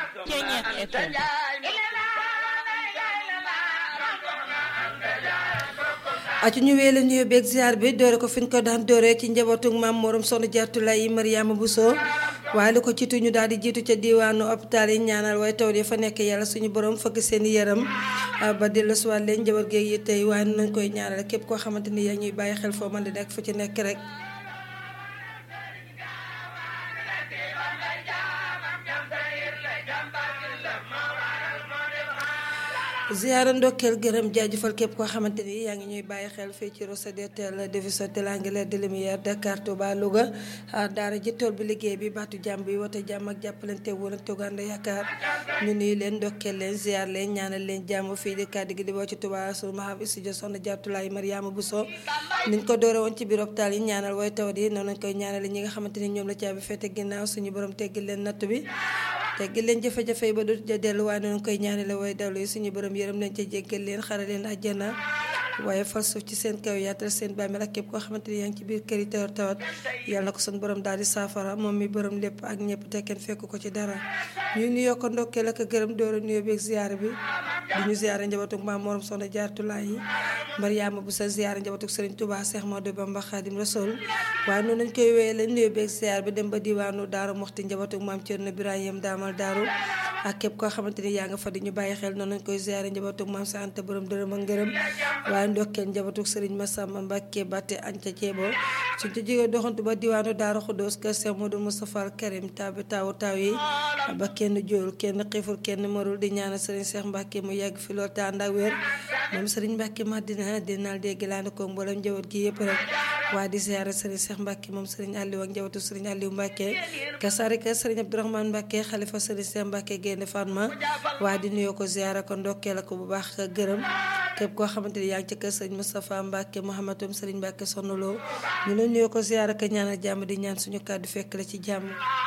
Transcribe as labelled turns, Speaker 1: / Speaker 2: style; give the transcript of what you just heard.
Speaker 1: Ceñeex FM
Speaker 2: acu ñu wee la nuyu beeg ziar bi doore ko fi ñu ko daan dooree ci njabootu maam morom soxna Jaartulaay Mariama Bousso waaye lu ko ciitu ñu daal di jiitu ca diwaanu hôpital yi ñaanal waaye taw yi fa nekk yàlla suñu borom fëgg seen yaram ba dellusiwaat leen njaboot geeg yi tey waaye nañ koy ñaanal képp koo xamante ni yaa ñuy bàyyi xel foo mën di nekk fu ci nekk rek ziara ndokkeel gërëm jaajëfal képp koo xamante ni yaa ngi ñuy bàyyi xel fii ci Rosso de Tel division de l'Angleterre de Lumière Dakar Touba Louga daara ji tool bi liggéey bi baatu jàmm bi wote jàmm ak jàppalante wóolante gànda yaakaar ñu nuyu leen ndokkeel leen ziar leen ñaanal leen jàmm fii di kàddu gi di boo ci Touba su mahab studio soxna Jaartulaay Mariama Bousso niñ ko doore woon ci biir hôpital yi ñaanal way tawat yi noonu lañ koy ñaanale ñi nga xamante ni ñoom la caabi fete ginnaaw suñu borom teggil leen natt bi teggil leen jafe-jafe yi ba du ja dellu waaye noonu koy ñaanale way dawlu yi suñu borom yërëm leen ca jéggal leen xare leen àjjana waaye fal suuf ci seen kaw yaatal seen bàmmeel ak képp koo xamante ni yaa ngi ci biir kër yi tawat tawat yàlla na ko suñu borom daal di saafara moom mi borom lépp ak ñëpp te kenn fekk ko ci dara ñu nuyoo ko ndokkeel ak gërëm doora nuyoo beeg ziyaara bi di ñu ziyaara njabootug maam morom soxna jaartulaay yi Mariama bu sa ziyaara njabootug Sëriñ Tuubaa Seex Moodu Bamba Xaadim Rasuul waaye noonu lañ koy wéyee la nuyoo beeg ziyaar bi dem ba diwaanu daaru moxti njabootug maam Cerno Birahim daamal daaru ak képp koo xamante ni yaa nga fa di ñu bàyyi xel noonu lañ koy ziyaara njabootug maam sa anta borom dërëm ak ngërëm waaye ndokkeel njabootug Sëriñ Masamba Mbàkke Batte Anca Ceebo suñ ca jógee doxantu ba diwaanu daaru Xuddoos kër Seex Moodu Mustafaa Karim taw bi tawu taw yi ba kenn jóorul kenn xiiful kenn marul di ñaanal Sëriñ Seex Mbàkke mu yàgg fi lool te ànd ak wér moom Sëriñ Mbàkke Madina dinaal dégg laa ne ko mboolem njaboot gi yëpp rek waaye di ziyaara Sëriñ Seex Mbàkke moom Sëriñ Aliou ak njabootu Sëriñ Aliou Mbàkke kasarika Sëriñ Abdourahmane Mbàkke xalifa Sëriñ Seex Mbàkke Gaynde Fatma waaye di nuyoo ko ziyaara ko ndokkeel ko bu baax gërëm képp koo xamante ni yaa ngi ci kër Sëriñ Moustapha Mbàkke Mouhamadoum Sëriñ Mbàkke sonnaloo ñu la nuyoo ko ziyaara ko ñaanal jàmm di ñaan suñu kàddu fekk la ci jàmm